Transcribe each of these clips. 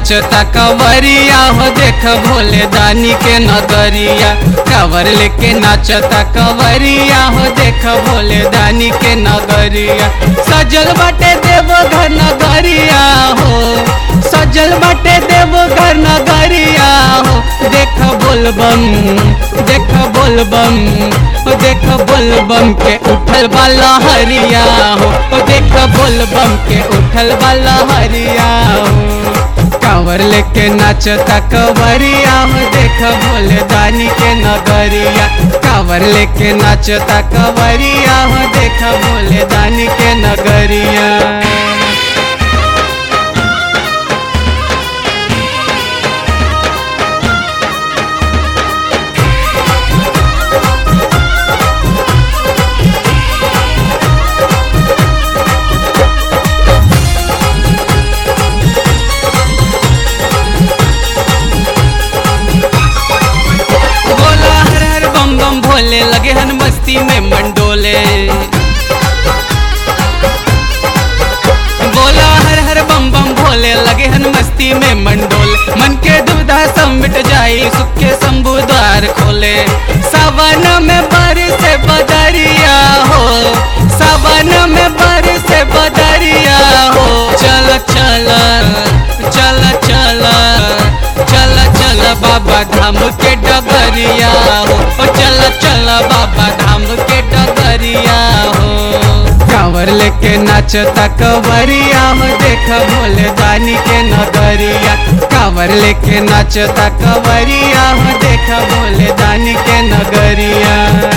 नाचता कवरिया हो देख भोले दानी के नगरिया कावर लेके नाचता कवरिया हो देख भोले दानी के नगरिया सजल बाटे देव घर नगरिया हो सजल बाटे देव घर नगरिया हो देख बोलबम देख बोलबम ओ देख बोलबम के उठल वाला हरिया हो ओ देख बोलबम के उठल वाला हरिया हो कांवर लेके नाचता कवरिया हो देख भोले दानी के नगरिया कांवर लेके नाचता कवरिया हो देख भोले दानी के नगरिया बोला हर हर बम बम भोले लगे हन मस्ती में मंडोले बोला हर हर बम बम भोले लगे हन मस्ती में मंडोले मन के दुविधा सब मिट जाई सुख के शंभु द्वार खोले सावन में बारिश बदरिया हो सावन में बारिश बदरिया हो चल चल चल चल चल चल बाबा धाम के डगरिया हो ओ चल चल बाबा धाम के डगरिया हो कांवर लेके नाचता कवरिया हो देख भोले दानी के नगरिया कांवर लेके नाचता कवरिया हो देख भोले दानी के नगरिया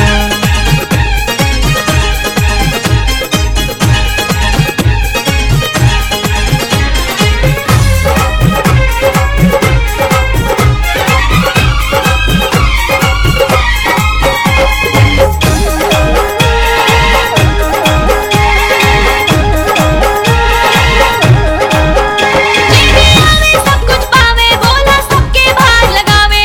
आवे सब कुछ पावे बोला सबके भार लगावे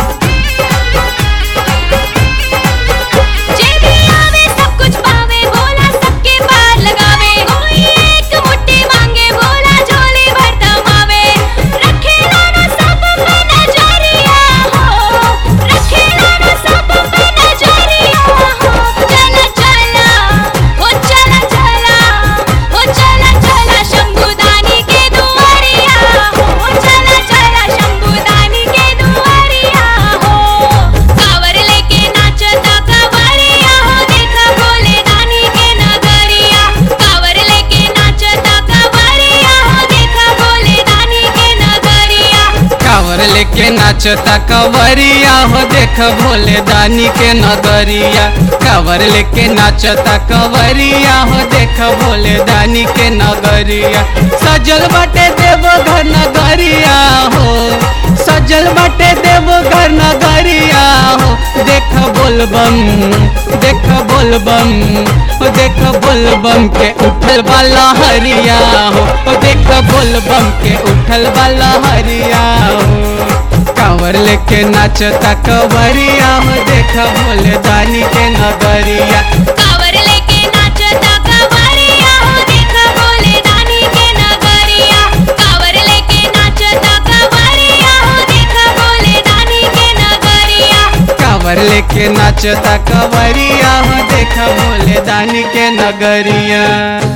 जे भी आवे सब कुछ पावे बोला सबके भार लगावे कोई एक मुट्ठी मांगे बोला झोली भर दमावे रखे लाना सब पे नजरिया हो रखे लाना सब पे नजरिया हो चला चला हो चला चला हो चला चला शंभुदानी के दुआरिया हो चला चला शंभुदानी के दुआरिया हो कावर लेके नाचता कवरिया हो देखा भोले दानी के नगरिया कावर लेके नाचता कवरिया हो देखा भोले दानी के नगरिया कांवर लेके नाचता कवरिया हो देख भोले दानी के नगरिया कांवर लेके नाचता कवरिया हो देख भोले दानी के नगरिया सजल बाटे देव घर नगरिया हो सजल बाटे देव घर नगरिया हो देख बोलबम देख बोलबम ओ देख बोलबम के उठल वाला हरिया हो ओ देख बोलबम के उठल वाला हरिया हो कांवर लेके नाचता कवरिया हो देख भोले दानी के नगरिया कावर लेके नाचता कवरिया हो देखा भोले दानी के नगरिया कावर लेके नाचता कवरिया हो देखा भोले दानी के नगरिया कांवर लेके नाचता कवरिया हो देख भोले दानी के नगरिया